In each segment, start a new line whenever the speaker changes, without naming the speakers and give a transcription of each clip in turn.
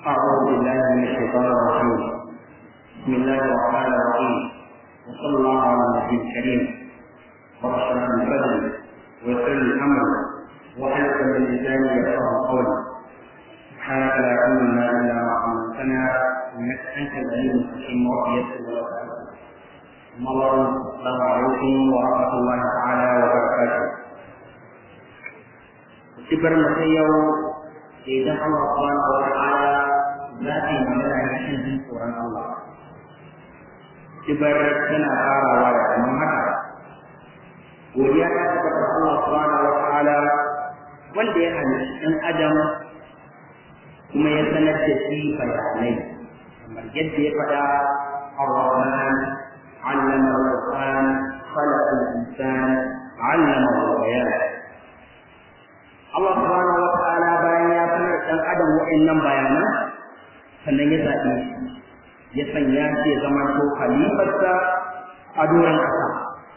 أعوذ بالله من الشيطان الرجيم بسم الله الرحمن الرحيم وصلى الله على النبي الكريم ورحمة من بدري ويسر لي أمري وحلق من لساني يفقه قولي سبحانك لا علم لنا إلا ما علمتنا إنك أنت العليم الحكيم ويسر ولا أما الله السلام عليكم ورحمة الله تعالى وبركاته Kibar mutum yau idan Allah subhanahu wa ta'ala za ta yi magana ne kan jin tsoron Allah. Kibar tana farawa da kamar haka. Godiya ta tabbata Allah subhanahu wa ta'ala wanda ya halitta ɗan adam kuma ya sanar da shi bayanai kamar yadda ya faɗa الرحمن علم القرآن خلق الإنسان علمه البيان Allah subhanahu wa ta'ala bayan ya sanar dan adam wa'annan bayanan sannan ya zaɓe shi ya sanya shi ya zama to khalifarsa a doron ƙasa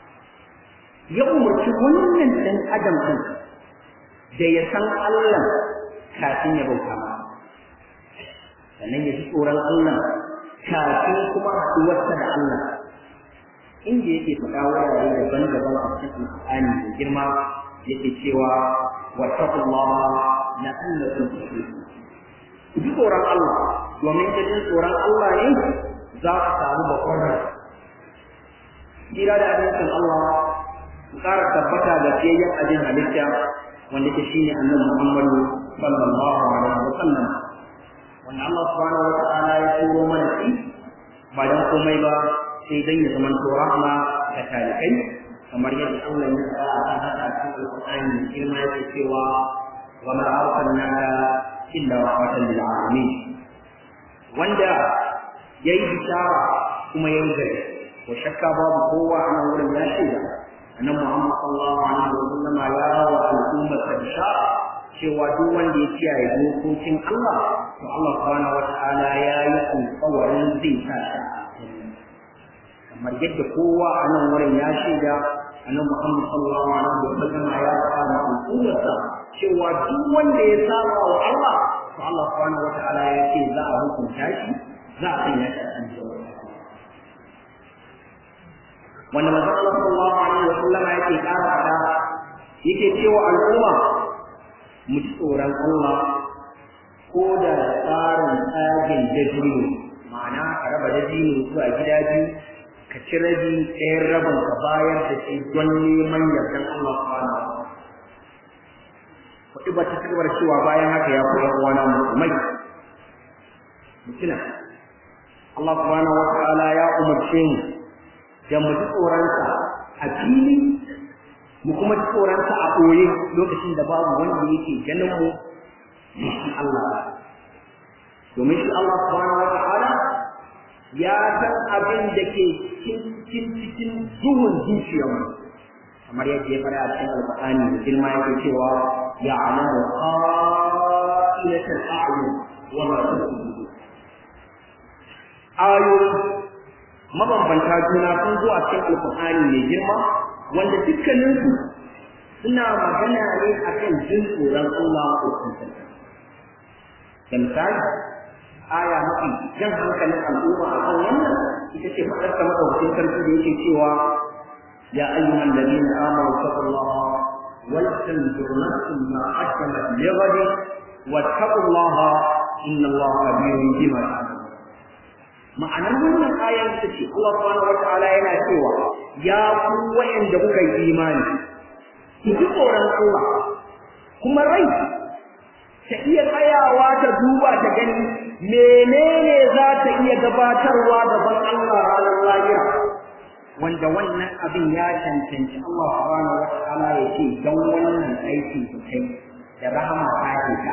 ya umarci wannan dan adam din da ya san Allah kafin ya bauta masa sannan ya ji tsoron Allah kafin kuma haɗuwarsa da Allah inda yake faɗa wurare daban-daban a cikin Alƙur'ani da girma yake cewa واتقوا الله لعلكم تفلحون ji tsoron Allah domin ta jin tsoron Allah ne za ka samu bakon rai kira da abincin Allah su ƙara tabbata da fiyayyen ajin halitta wanda ke shine annabi Muhammadu sallallahu alaihi wa sallam wanda Allah subhanahu wa ta'ala ya turo mana shi ba dan komai ba sai dan ya zama to rahma ga talikai kamar yadda Allah ya faɗa a kan haka cikin Al-Qur'ani mai girma yake cewa wa ma arsalnaka illa rahmatan lil alamin wanda yayi bishara kuma yayi gari ko shakka babu kowa a nan wurin ya shaida annabi Muhammad sallallahu alaihi wa sallama ya wa al'ummar ta bishara cewa duk wanda ya kiyaye dokokin Allah to Allah subhanahu wa ta'ala ya yi alƙawarin zai sa shi kamar yadda kowa a nan wurin ya shaida annabi Muhammad sallallahu alaihi wa sallam ya faɗa da al'ummarsa cewa duk wanda ya saba wa Allah to Allah subhanahu wa ta'ala ya ce za a hukunta shi za a sanya shi a cikin wanda manzon Allah sallallahu alaihi wa sallam yake ƙara faɗa yake cewa al'umma mu ji tsoron Allah ko da tsarin tsagin dabino ma'ana a raba dabino zuwa gida biyu ka ci rabi ɗayan rabin ka bayar da shi don neman yardan Allah subhanahu wa ta'ala kuɗi ba ta cigaba cewa bayan haka ya koya uwana musulmai mutuna Allah subhanahu wa ta'ala ya umarce mu da mu ji tsoronsa a fili mu kuma ji tsoronsa a ɓoye lokacin da babu wanda yake ganin mu da shi Allah domin shi Allah subhanahu wa ta'ala ya san abin da ke cikin cikin duhun zuciyarmu kamar yadda ya fara a cikin alƙur'ani da girma yake cewa ya alamu qa'ilatul a'yun wa ma tasbuhu ayoyi mabambanta juna sun zo a cikin alƙur'ani mai girma wanda dukkaninsu suna magana ne akan jin tsoron Allah ko kuma da misali aya mafi jan hankalin al'umma a kan wannan ita ce faɗar ta madaukakin sarki da yake cewa ya ayyuhan ladina amanu taqullaha wal tanzur nafsun ma qaddamat li ghadin wattaqullaha innallaha khabirun bima ta'malun ma'anar wannan aya ita ce Allah subhanahu wataala yana cewa ya ku wayanda kuka yi imani ku ji tsoron Allah kuma rai ta iya tsayawa ta duba ta gani menene za ta iya gabatarwa gaban Allah ranar lahira wanda wannan abin ya cancanci Allah subhanahu wataala ya ce don wannan aikin ku kai da rahama ta ke ta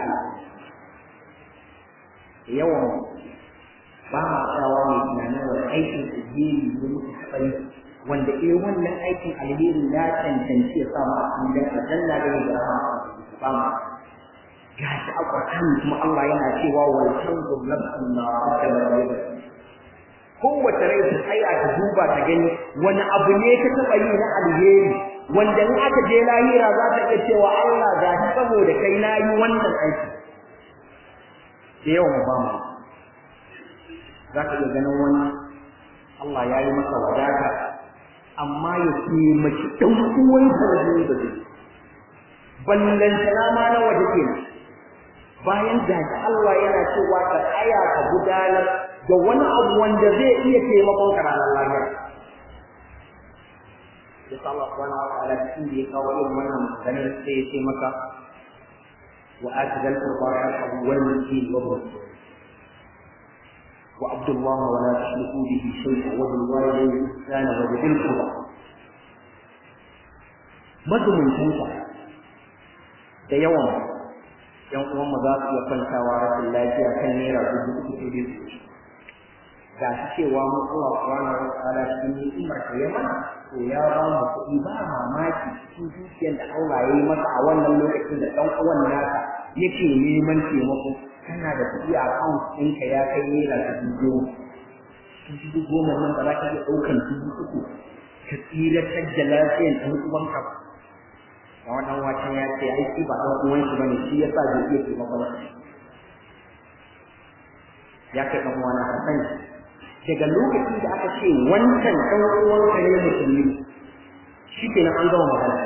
yawan ba ma tsawa mai tunanin wani aikin alheri ne muka taɓa yi wanda irin wannan aikin alheri ya cancanci ya samu a cikin aljanna da ya rahama ba ma gashi a Qur'ani kuma Allah yana cewa wal tanzur nafsun ma qaddamat yawm kowace rai ta tsaya ta duba ta gani wani abu ne ka taɓa yi na alheri wanda in aka je lahira za ta iya cewa Allah ga shi saboda kai na yi wannan aiki da yawan ba mu za ka iya ganin wani Allah ya yi masa wadata amma ya taimaki ɗan uwansa da zai da zai ballantana ma na waje kenan bayan da Allah yana cewa ka tsaya ka gudanar da wani abu wanda zai iya taimakon ka ranar lahira ya sa Allah subhanahu wa ta'ala cikin da ya kawo irin wannan maganar sai ya ce maka wa atidal qurba haqqahu wal miskin wa ibn wa abdullah wa la tushriku bihi shay'an wa bil walidayni ihsana wa bil qurba mazumuntanka da yawan yan uwan mu za su iya kwantawa rashin lafiya kan naira dubu uku sai dai su ga shi cewa mu Allah subhanahu wa ta'ala cikin ni'imar da ya mana to ya ba mu kuɗi ba mamaki cikin dukiyar da Allah ya yi masa a wannan lokacin da ɗan uwan naka yake neman taimako kana da kuɗi a account ɗinka ya kai naira dubu goma dubu goma nan ba za ka iya ɗaukan dubu uku ka tsiratar da lafiyar ɗan uwanka ba a wannan wacan ya ce aiki ba ɗan uwan shi bane shi yasa bai iya taimakon shi ya kai ɗan uwana ka sani daga lokacin da aka ce wancan ɗan uwanka ne musulmi shi kenan an gama magana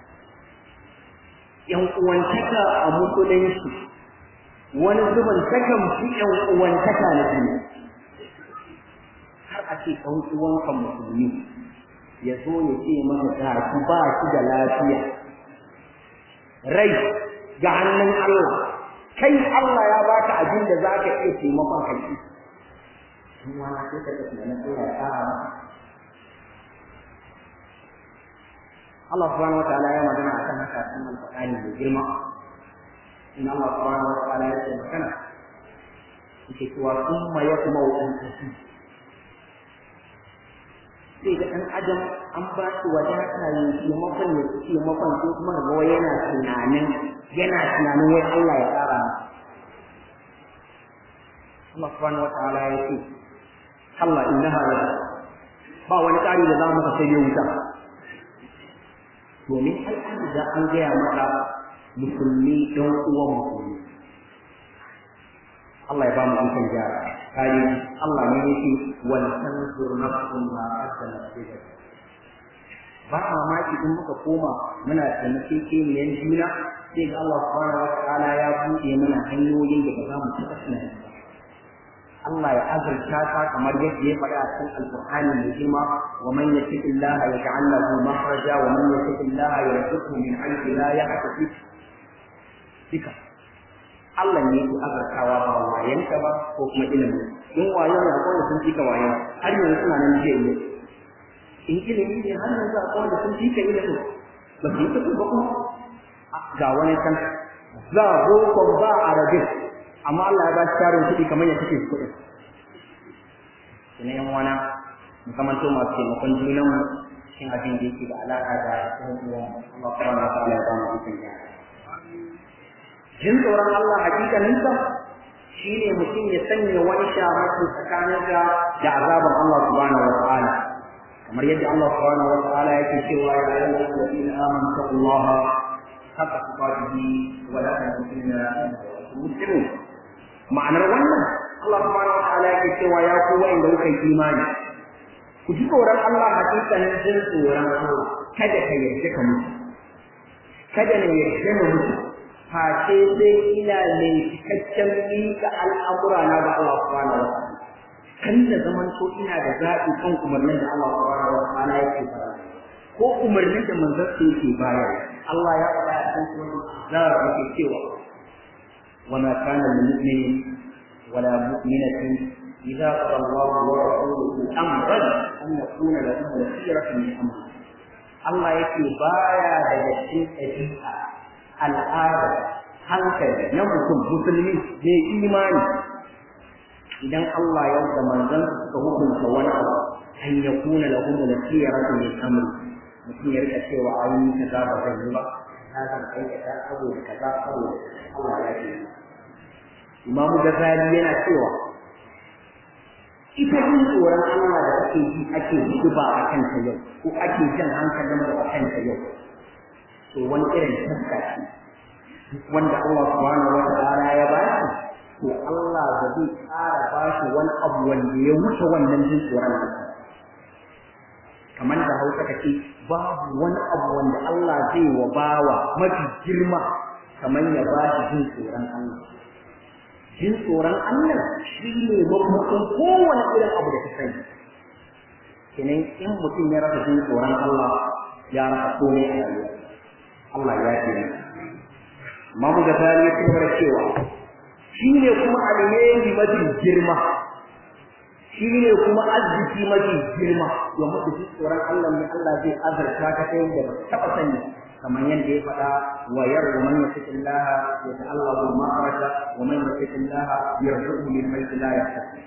ƴan uwantaka a musulunci wani zuban takan fi ƴan uwantaka na jini har a ce ɗan uwanka musulmi ya zo ya ce mana ga shi ba shi da lafiya rai ga hannun Allah kai Allah ya baka abin da za ka iya taimakon kai kuma sai ka tafi na Allah ya tsara Allah subhanahu wataala ya magana akan haka cikin alƙur'ani mai girma in Allah subhanahu wataala ya ce magana yake cewa kuma ya kuma wutan tafi sai ga ɗan adam an ba shi wadata ya taimakon ya ci taimakon ko kuma ga wai yana tunanin yana tunanin wai Allah ya tsara Allah subhanahu wataala ya ce Allah innaha la ba wani ƙari da za mu ka sai wuta domin ai an riga an gaya maka musulmi ɗan uwan musulmi Allah ya ba mu ikon gyara kare Allah ne yake wal tanzur nafsun ma qaddamat lighad ba mamaki in muka koma muna taimakekeniyan juna sai ga Allah subhanahu wa ta'ala ya buɗe mana hanyoyin da ba za mu taɓa tunani ba Allah ya azurta ta kamar yadda ya faɗa a cikin Alƙur'ani mai girma wa man yattaqillaha yaj'al lahu makhraja wa man yattaqillaha yarzuqhu min haythu la yahtasib duka Allah ne yake azurtawa ba wayanka ba ko kuma ilimi in wayo ne akwai wanda sun fika wayo har yanzu suna nan jiya ne in ilimi ne har yanzu akwai wanda sun fika ilimi ba su yi ta ba kuma ga wani kan za boko ba arabin amma Allah ya ba shi tarin kuɗi kamar ya take kuɗin ina yan wana musamman to masu taimakon junan mu cikin abin da yake da alaƙa da ɗan uwan Allah subhanahu wa ta'ala ya ba mu ikon gyara jin tsoron Allah hakikaninsa shine mutum ya sanya wani shamaki tsakaninsa da azaban Allah subhanahu wa ta'ala kamar yadda Allah subhanahu wa ta'ala yake cewa ya ayyuhal ladina amanu taqullaha haqqa tuqatihi wa la tamutunna illa wa antum muslimun ma'anar wannan Allah subhanahu wa ta'ala yake cewa ya ku wa'inda kuka yi imani ku ji tsoron Allah hakikanin jin tsoron Allah kada ka yarda ka mutu kada na yarda na mutu face sai ina mai cikakken miƙa al'amura na ga Allah subhanahu wa ta'ala kan da zaman so ina da zaɓi kan umarnin da Allah subhanahu wa ta'ala yake fara ko umarnin da manzon sa yake bayar Allah ya faɗa a cikin sunan za yake cewa wa ma kana lil mu'minin wala mu'minatin idza qada Allah wa rasuluhu amran an yakuna lahum al-khiyaratu min amri Allah yake baya daga cikin ɗabi'a al'ada hankali na mutum musulmi mai imani idan Allah ya da manzon suka hukunta wani abu an ya kuna lahum al-khiyaratu min amri mutum ya rika cewa ai kaza ba zan yi ba na zan aikata saboda kaza saboda Allah ya ce Imam Ghazali yana cewa ita jin tsoron Allah da ake ji ake zuba a kanta yau ko ake jan hankalin mu a kanta yau to wani irin taska ce wanda Allah subhanahu wa ta'ala ya ba shi to Allah ba zai ƙara ba shi wani abu wanda ya wuce wannan jin tsoron Allah kamar da Hausa kace babu wani abu wanda Allah zai wa bawa mafi girma kamar ya ba shi jin tsoron Allah jin tsoron Allah shi ne mabuɗin kowane irin abu da ka sani kenan in mutum ya rasa jin tsoron Allah ya rasa komai a rayuwa Allah ya ce ni Mamu da Bani ya kuma cewa shi ne kuma alheri mafi girma shi ne kuma arziki mafi girma domin ku ji tsoron Allah ne Allah zai azurta ka ta yadda ba taɓa sani kamar yadda ya faɗa wa yarda man yattaqillaha yata'allahu ma'araja wa man yattaqillaha yarzuqhu min haythu la yahtasib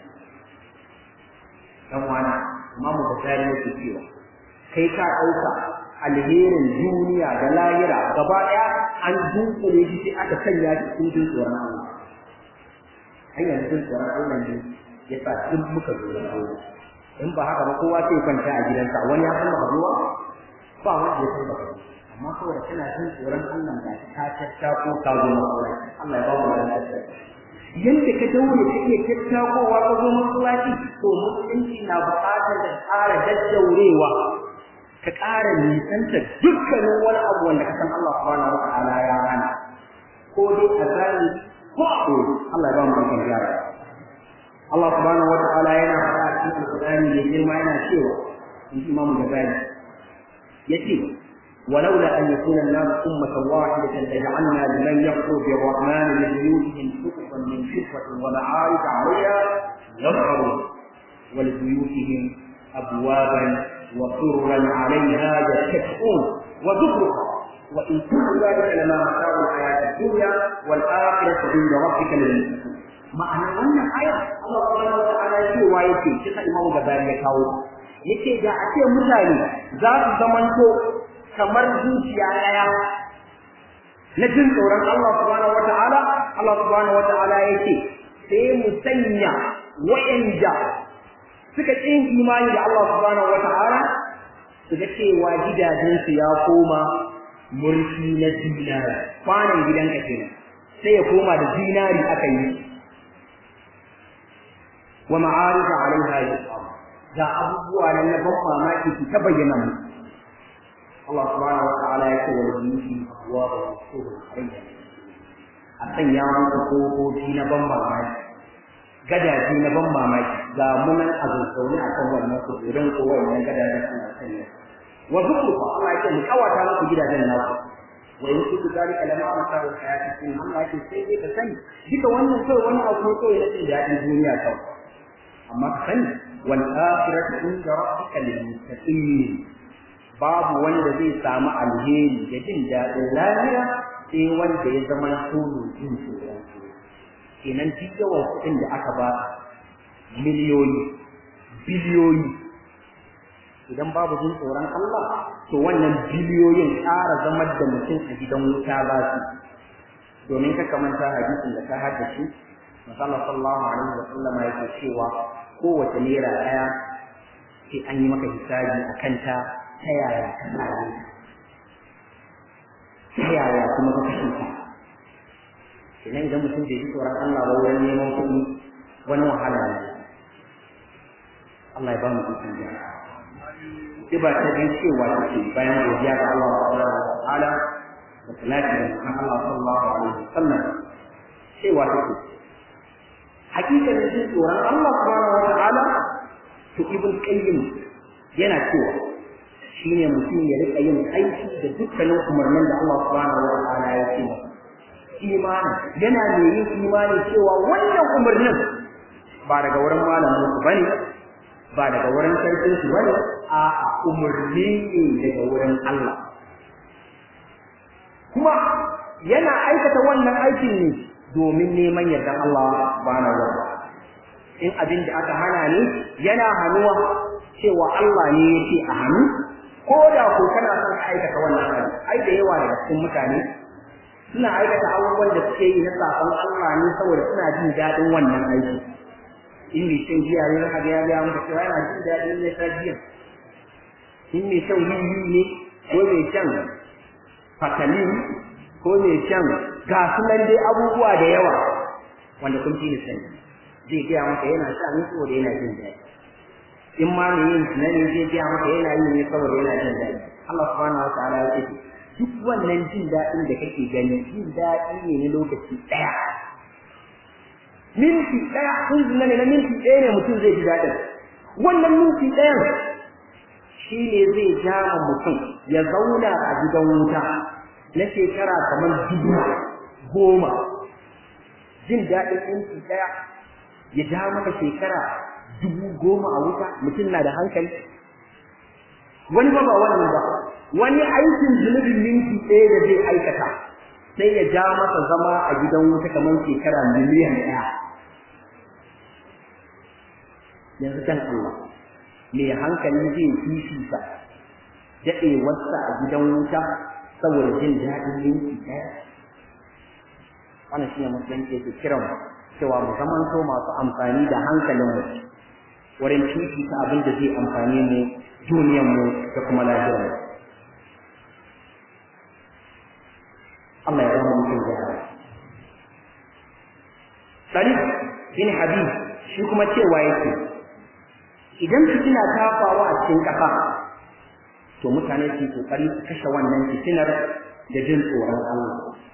dan wana imamu Bukhari yake cewa kai ka ɗauka alherin duniya da lahira gaba ɗaya an dunkule shi sai aka sanya shi cikin jin tsoron Allah hanyar jin tsoron Allah ne ya sa duk muka zo da Allah in ba haka ba kowa sai kwanta a gidansa wani ya san ba ruwa ba wanda ya san ba amma saboda kana jin tsoron Allah da ka tattako ka zo masallaci Allah ya ba mu lafiya yanda ka daure ka iya tattakowa ka zo masallaci to musulunci na buƙatar da ƙara daddaurewa ka ƙara nisanta dukkanin wani abu wanda ka san Allah subhanahu wa ta'ala ya hana ko dai a zahiri ko a koyi Allah ya ba mu ikon gyara Allah subhanahu wa ta'ala yana faɗa a cikin Al-Qur'ani mai girma yana cewa in Imam Ghazali yace ولولا أن يكون الناس أمة واحدة لجعلنا لمن يكفر بالرحمن لبيوتهم سقفا من فضة ومعارج عليها يظهرون ولبيوتهم أبوابا وسرا عليها يتكئون وزخرفا وإن كل ذلك لما متاع الحياة الدنيا والآخرة عند ربك للمتقين ma'ana wannan aya Allah subhanahu wa ta'ala cewa yake shi sa Imam Gabari ya kawo yake da a ce mutane za su zamanto kamar zuciya daya na jin tsoron Allah subhanahu wa ta'ala Allah subhanahu wa ta'ala yake sai mu sanya wa'anda suka ƙin imani da Allah subhanahu wa ta'ala su ga cewa gidajensu ya koma mulki na zinari kwanan gidanka kenan sai ya koma da zinari aka yi wa ma'arija alaiha yusab ga abubuwa nan na ban mamaki su ta bayyana mu Allah subhanahu wa ta'ala ya ce wa yusi wa ba su alaiha a sanya muku kofofi na ban mamaki gadaje na ban mamaki ga munan a zazzaune a kan wannan kujerun ko wannan gadajen suna sanya wa zukrufa Allah ya ce mu kawata muku gidajen naku wa in kuntu zalika lama mata wa hayati sun Allah ke sai dai ka sani duka wannan kai wani abu ne kai na jin daɗin duniya kawai amma ka sani wal akhiratu inda rabbika lil muttaqin babu wanda zai samu alheri da jin daɗin lafiya sai wanda ya zama tsoron jin tsoron kenan duk yawan kuɗin da aka ba miliyoyi biliyoyi idan babu jin tsoron Allah to wannan biliyoyin ƙara zamar da mutum a gidan wuta ba su domin ka kamanta hadisin da ka haddace Masala sallallahu alaihi wa sallam yake cewa kowace naira ɗaya sai an yi maka hisabi a kanta ta yaya ka same ta yaya kuma ka kashe ta idan idan mutum bai ji tsoron Allah ba wurin neman kuɗi wani wahala ne Allah ya ba mu ikon gyara Iba ta biyu cewa take bayan godiya ga Allah subhanahu wa ta'ala da salati da Muhammad Allah sallallahu alaihi wasallam cewa take hakikanin jin tsoron Allah subhanahu wa ta'ala to ibn qayyim yana cewa shine mutum ya rika yin aiki da dukkanin umarnin da Allah subhanahu wa ta'ala ya ce masa imani yana mai yin imani cewa wannan umarnin ba daga wurin malamin su bane ba daga wurin sarkin su bane a umarni ne daga wurin Allah kuma yana aikata wannan aikin ne domin neman yardan Allah subhanahu wa ta'ala in abin da aka hana ne yana hanuwa cewa Allah ne yake a hannu ko da ko kana son ka aikata wannan abu ai da yawa daga cikin mutane suna aikata abubuwan da suke yi na sakon Allah ne saboda suna jin daɗin wannan aiki in mai shan giya ne zaka ga ya ga maka cewa yana jin daɗin ne sha giya in mai shan wiwi ne ko mai shan fatalin ko mai shan ga su nan dai abubuwa da yawa wanda kun fi ni sani zai gaya maka yana sha ne saboda yana jin daɗi in ma mai yin tunani zai gaya maka yana yi ne saboda yana jin daɗi Allah subhanahu wa ta'ala ya ce duk wannan jin daɗin da kake gani jin daɗi ne na lokaci ɗaya minti ɗaya kun zina ne na minti ɗaya ne mutum zai ji daɗin wannan minti ɗayan shi ne zai jama mutum ya zauna a gidan wuta na shekara kamar dubu goma jin daɗin minti ɗaya ya ja maka shekara dubu goma a wuta mutum na da hankali wani ba ba wannan ba wani aikin zunubin minti ɗaya da zai aikata sai ya ja masa zama a gidan wuta kamar shekara miliyan ɗaya yanzu kan Allah mai hankali zai fifita daɗewarsa a gidan wuta saboda jin daɗin minti ɗaya wannan shine musulunci ke kiran cewa mu zamanto masu amfani da hankalinmu wurin fifita abin da zai amfani mu duniyarmu da kuma lafiyarmu Allah ya zama mutum gyara. Salih bin Habib shi kuma cewa yake idan fitina ta faru a cikin ƙasa to mutane su kokari su kashe wannan fitinar da jin tsoron Allah.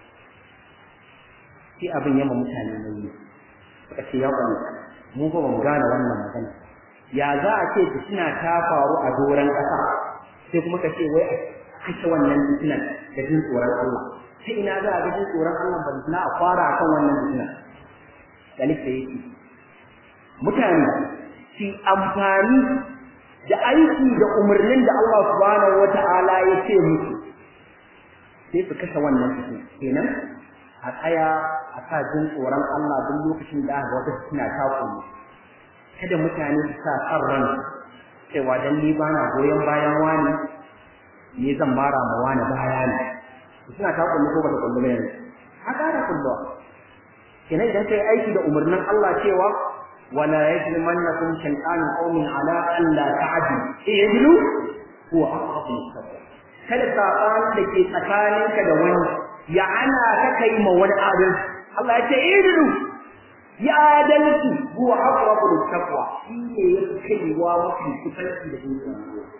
Sai abin yamma mutane nauyi. Suka ce ya kwanu mu ba mu gane wannan magana. Ya za a ce fitina ta faru a doron ƙasa sai kuma ka ce wai a kashe wannan fitinar da jin tsoron Allah. ta ina za a gajin tsoron Allah ba na a fara a kan wannan fitina dalil da yake mutane su amfani da aiki da umarnin da Allah subhanahu wata'ala ya ce musu sai su kashe wannan fitina kenan a tsaya a sa jin tsoron Allah duk lokacin da aka wata fitina ta kuma kada mutane su sa san ran cewa dan ni bana goyon bayan wani ne zan mara ma wani baya ne suna ta kullu ko bata kullu ne haka da kullu kina idan kai aiki da umarnin Allah cewa wala yajlimannakum shan'an qawmin ala an la ta'dilu ihdilu huwa aqrabu lit-taqwa kada saban da ke tsakaninka da wani ya ana ka kai ma wani adalci Allah ya ce ihdilu ya adalci huwa aqrabu lit-taqwa shine yake kaiwa mafi kusanci da duniya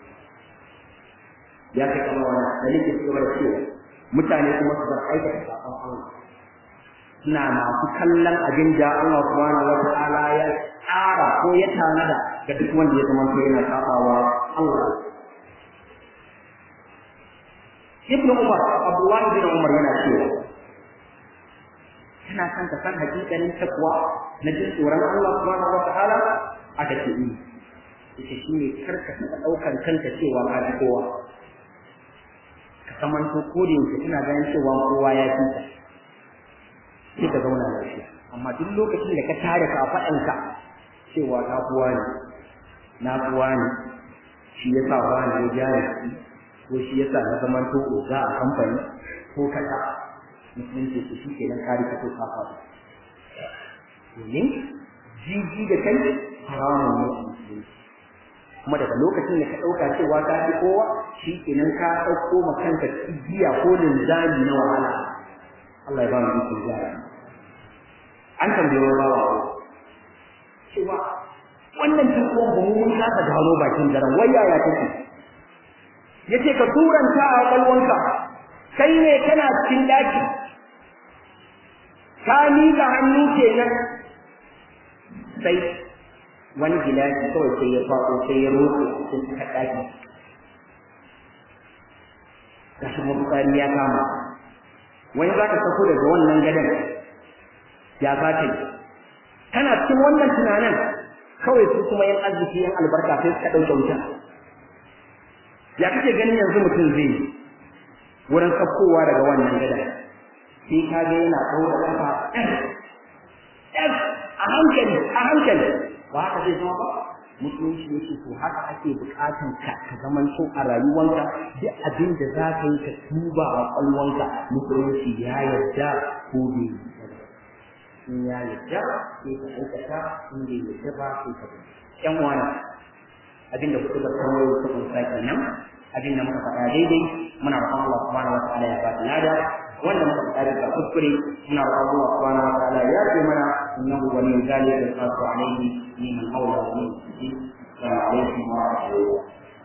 ya kai kama wannan dalilin cewa cewa mutane kuma su bar aikata sakon Allah suna masu kallon abin da Allah subhanahu wa ta'ala ya tsara ko ya tanada ga duk wanda ya zama to yana sabawa Allah Ibn Umar Abdullah bin Umar yana cewa kana san ka san hakikanin takwa na jin tsoron Allah subhanahu wa ta'ala aka ce ni yace shine karka ka daukar kanka cewa ka ji kowa ka samanto ko da yake kina ganin cewa kowa ya fi ta sai ka zauna lafiya amma duk lokacin da ka tare ka faɗanka cewa na kuwa ne na kuwa ne shi yasa wani ya gyara shi ko shi yasa na zamanto oga a kamfani ko kaza musulunci su shi kenan kare ka to kafa domin jiji da kai haramun ne a musulunci kuma daga lokacin da ka ɗauka cewa ka fi kowa shi kenan ka ɗauko ma kanka igiya ko linzami na wahala Allah ya ba mu ikon gyara an tambaye wa bawa cewa wannan takuwan ba mu mun kasa gano bakin daren wai yaya take yace ka turanta a kalwanka kai ne kana cikin daki ka miƙa hannu kenan sai wani gilashi kawai sai ya faɗo sai ya rotse a cikin tsakar ɗaki gashi mafitsari ya kama wani za ka sako daga wannan gadon ya za ta yi kana cikin wannan tunanin kawai su kuma yan arziki yan albarka sai suka ɗauke wuta ya kake ganin yanzu mutum zai yi wurin saukowa daga wannan gadon sai ka ga yana ɗaura ƙafa a hankali a hankali ba haka zai zama ba musulunci yake to haka ake bukatan ka ka zaman so a rayuwanka duk abin da za ka yi ka tuba a kwalwanka musulunci ya yarda ko bai yarda in ya yarda sai ka aikata in bai yarda ba sai ka bari yan wani abin da kuka kawo ta kunsa kenan abin da muka faɗa daidai muna roƙon Allah subhanahu wa ta'ala ya ba lada wanda muka tsare ka kuskure muna roƙon Allah subhanahu wa ta'ala ya ce mana innahu waliyyu zalika al-qadru alayhi liman hawla wa min السلام عليكم ورحمة الله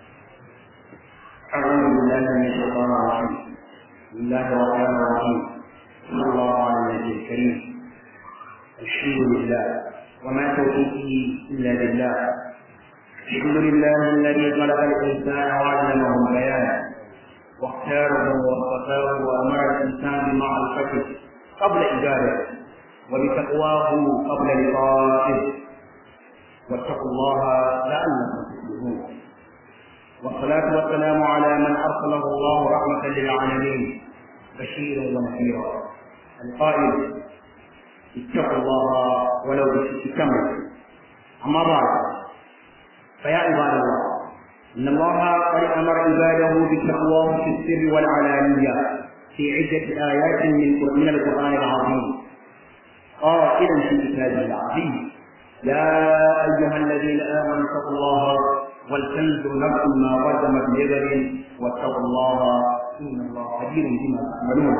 أعوذ بالله من الشيطان الرجيم بسم الله الرحمن الرحيم صلى الله على النبي الكريم الحمد لله وما توفيقه إلا بالله الحمد لله الذي خلق الإنسان وعلمه البيان واختاره واصطفاه وأمر الإنسان بمعرفته قبل إجابته وبتقواه قبل لقائه واتقوا الله لعلكم تفلحون والصلاة والسلام على من أرسله الله رحمة للعالمين بشيرا ونذيرا القائل اتقوا الله ولو بشرك كمل أما بعد فيا عباد الله إن الله قد أمر عباده بتقواه في السر والعلانية في عدة آيات من من القرآن العظيم قائلا في كتابه العظيم يا أيها الذين آمنوا اتقوا الله ولتنظر نفس ما قدمت لغد واتقوا الله إن الله خبير بما تعملون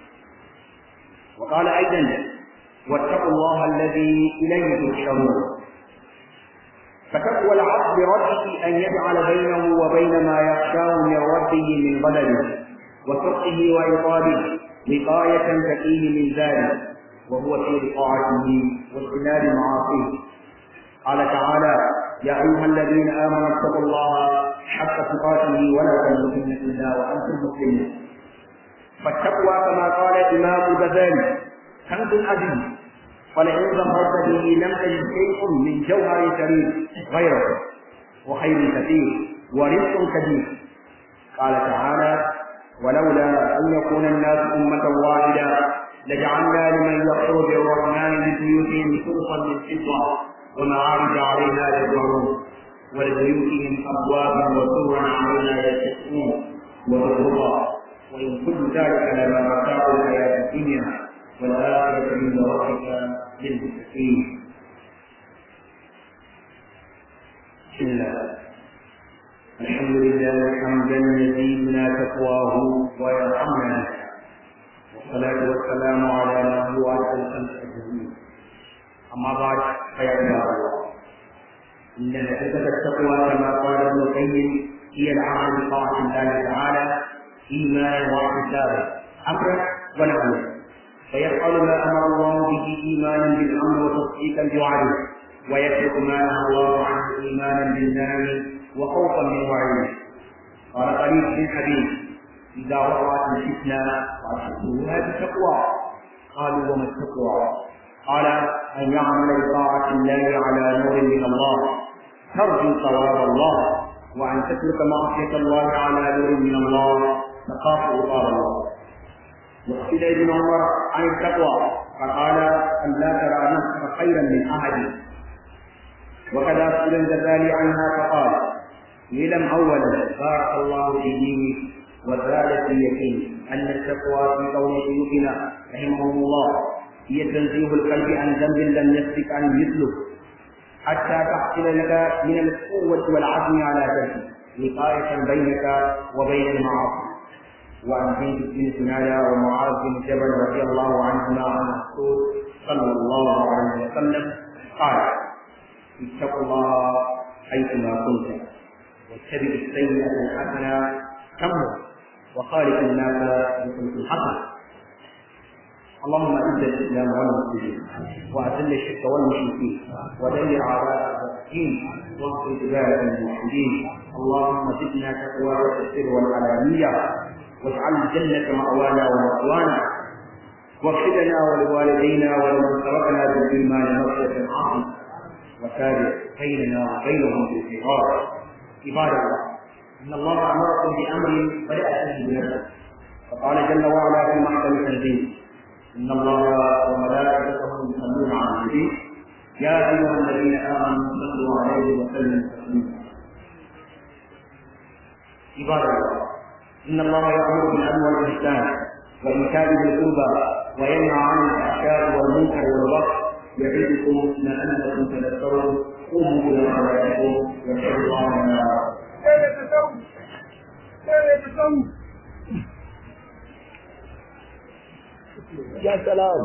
وقال أيضا واتقوا الله الذي إليه تحشرون فتقوى العبد بربه أن يجعل بينه وبين ما يخشاه من ربه من غضبه وسخطه وعقابه وقاية تقيه من ذلك وهو في طاعته واجتناب معاصيه قال تعالى يا ايها الذين امنوا اتقوا الله حق تقاته ولا تموتن الا وانتم مسلمون فالتقوى كما قال الامام الغزالي كنز عظيم ولئن ظهرت به لم تجد شيء من جوهر كريم غيره وخير كثير ورزق كبير قال تعالى ولولا ان يكون الناس امه واحده لجعلنا لمن يكفر بالرحمن لبيوتهم سقفا من فضه ومعارج عليها يظهرون ولبيوتهم ابوابا وسورا عليها يتقون وظهورا وان كل ذلك لما متاع الحياه الدنيا والاخره عند ربك للمتقين بسم الله الحمد لله حمدا يزيدنا تقواه ويرحمنا والصلاة والسلام على من هو أسأل الخلق أجمعين أما بعد فيا عباد الله إن نتيجة التقوى كما قال ابن القيم هي العمل بطاعة الله تعالى إيمانا واحتسابا أمرا ونهيا فيفعل ما أمر الله به إيمانا بالأمر وتصديقا بوعده ويترك ما نهى الله عنه إيمانا بالنعم وخوفا من وعيده قال قريب بن حبيب إذا وقعت الفتنة فأشدوها بالتقوى قالوا وما التقوى قال أن يعمل بطاعة الله على نور من الله ترجو ثواب الله وأن تترك معصية الله على نور من الله تخاف عقاب الله وسئل ابن عمر عن التقوى فقال أن لا ترى نفسك خيرا من أحد وكذا سئل الغزالي عنها فقال اعلم أولا بارك الله في دينك وزادت اليقين أن التقوى في قول شيوخنا رحمهم الله هي تنزيه القلب عن ذنب لم يسبق عن مثله حتى تحصل لك من القوة والعزم على ذلك وقاية بينك وبين المعاصي وعن زيد بن سنادى ومعاذ بن جبل رضي الله عنهما عن الرسول صلى الله عليه وسلم قال اتقوا الله حيثما كنتم واتبعوا السيئة الحسنة تمر وخالق الناس بخلق حسن اللهم اعز الاسلام والمسلمين واذل الشرك والمشركين ودمر اعداء الدين واغفر عبادك الموحدين اللهم زدنا تقوى في السر والعلانيه واجعل الجنه ماوانا ومثوانا واغفر لنا ولوالدينا ولمن سبقنا بالايمان مغفره عظيمه وتابع بيننا وبينهم بالخيرات عباد الله ان الله امركم بامر بدا فيه بنفسه فقال جل وعلا في محكم التنزيل ان الله وملائكته يصلون على النبي يا ايها الذين امنوا صلوا عليه وسلموا تسليما عباد الله ان الله يامر بالامن والاحسان وايتاء ذي القربى وينهى عن الفحشاء والمنكر والبغي يعظكم لعلكم تذكرون قوموا الى صلاتكم واتقوا الله من
salam